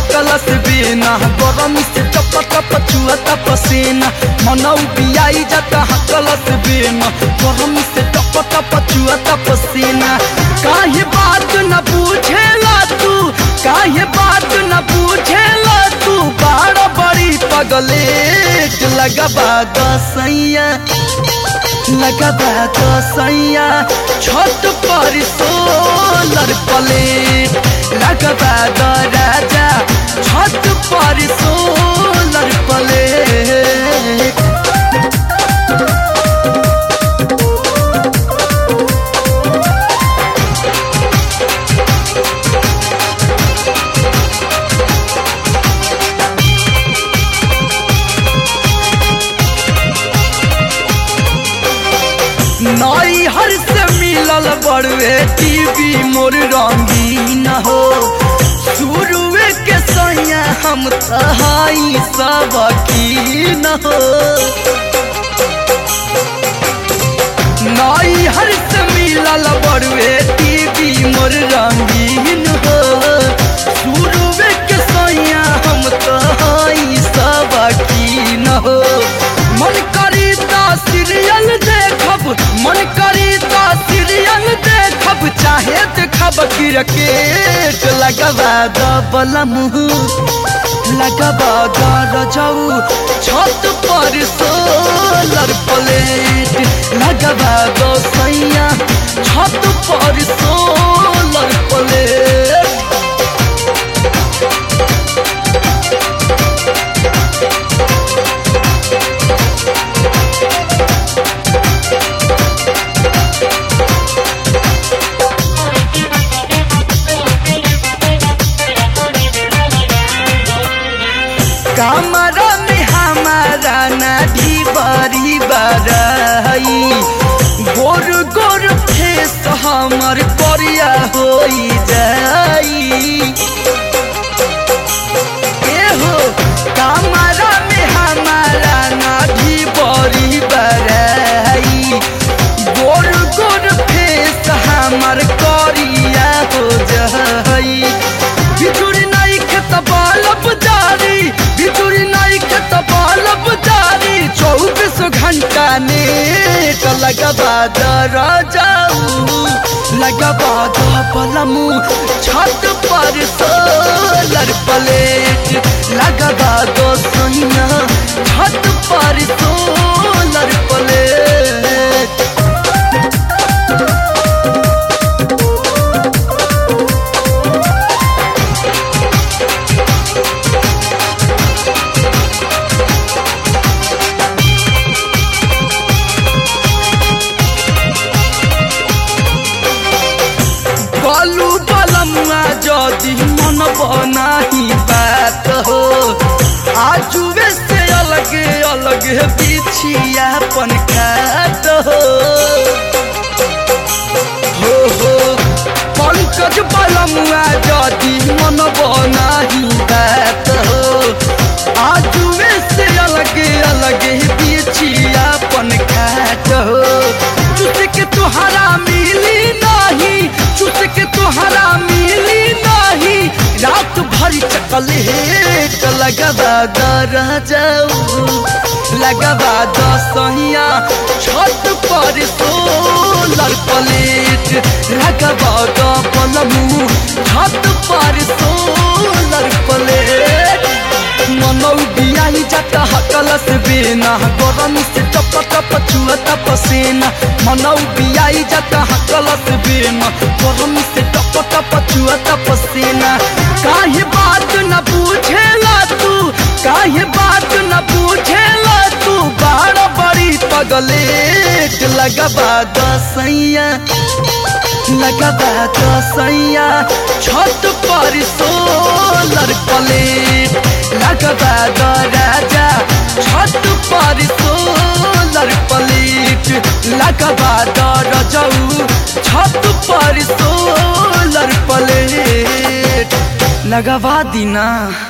हकलस बेना गरम से टप टप चुअता पसीना मनौ बियाई जाता हकलस बेना गरम से टप टप चुअता पसीना काहे बात न पूछेला तू काहे बात न पूछेला तू बाड़ बड़ी पगलेट लगबा दसैया लगबा दसैया छत पर सोलर प्लेट लगबा द राजा छत पर सोलर प्लेट नई हर से मिलल बड़वे टीवी मोर रंगीन हो शुरुए के सैया हम तहाई सब की न हो नई हर से मिलल बड़वे टीवी मोर रंगीन हो शुरुए के सैया हम तहाई सब की न हो मन करी ता सीरियल देखब मन करी ता सीरियल देखब चाहे देखब क्रिकेट लगबा दबल मुँह लगबा दर जाऊ छत पर सोलर प्लेट लगबा दो सैया छत पर सोलर प्लेट कमरा में हमारा नाढ़ी बड़ी बड़ाई गोर गोर फेस हमर करिया हो जाई एहो कमरा में हमारा नाढ़ी बड़ी बड़ाई गोर गोर फेस हमर करिया हो जाई बिजुरी नहीं खेत बालब जारी बिजुरी नहीं खेत बालब जारी चौबीस घंटा नेट लगबा दर जाऊ लगबा द पलमू छत पर सोलर प्लेट लगबा दो सोना छत पर सोलर प्लेट बालू बलमुआ जदि मन बनाही बात हो आजुए से अलगे अलगे बिछिया पन खात हो हो हो पंकज बलमुआ जदि मन बनाही बात हो आजुए से अलगे अलगे बिछिया पन खात हो चुस के तुहरा मिली नहीं चुस के तुहरा मिली नहीं रात भरी चकलेट लगबा दर जाऊ लगबा दसहिया छत पर सोलर प्लेट लगबा द पलमू छत पर सोलर प्लेट मनौ बियाही जाता हकलस बेना गरम से टप टप चुअता पसीना मनौ बियाही जाता हकलस बेना गरम से टप टप चुअता पसीना काहे बात न पूछेला तू काहे बात न पूछेला तू बाड़ बड़ी पगलेट लगबा दसैया लगबा दसैया छत पर सोलर प्लेट लगबा द राजा छत पर सोलर प्लेट लगबा द रजऊ छत पर सोलर प्लेट लगवा दीना